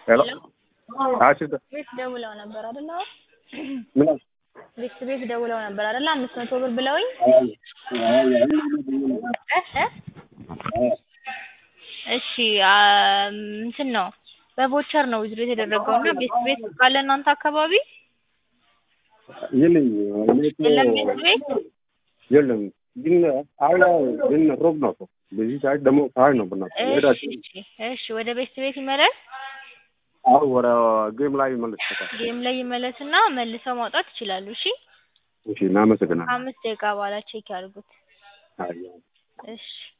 ሄሎ አሽ ቤት ደውለው ነበር አይደል? ምን ቤት ቤት ደውለው ነበር አይደል? አምስት መቶ ብር ብለውኝ እ እ እሺ አም፣ እንትን ነው በቮቸር ነው ዊዝድሮ የተደረገው እና ቤት ቤት ካለ እናንተ አካባቢ የለኝ እኔ እኮ የለም ቤት ቤት የለም ግን አለ ግን ሮብ ነው እኮ በዚህ ሰዓት ደግሞ ፀሐይ ነው ብና እሺ ሄዳችሁ እሺ እሺ ወደ ቤት ቤት ይመለስ አሁ ወደ ጌም ላይ ይመለስበታል። ጌም ላይ ይመለስና መልሰው ማውጣት ይችላሉ። እሺ እሺ እናመሰግናለን። ከአምስት ደቂቃ በኋላ ቼክ ያድርጉት። አይ እሺ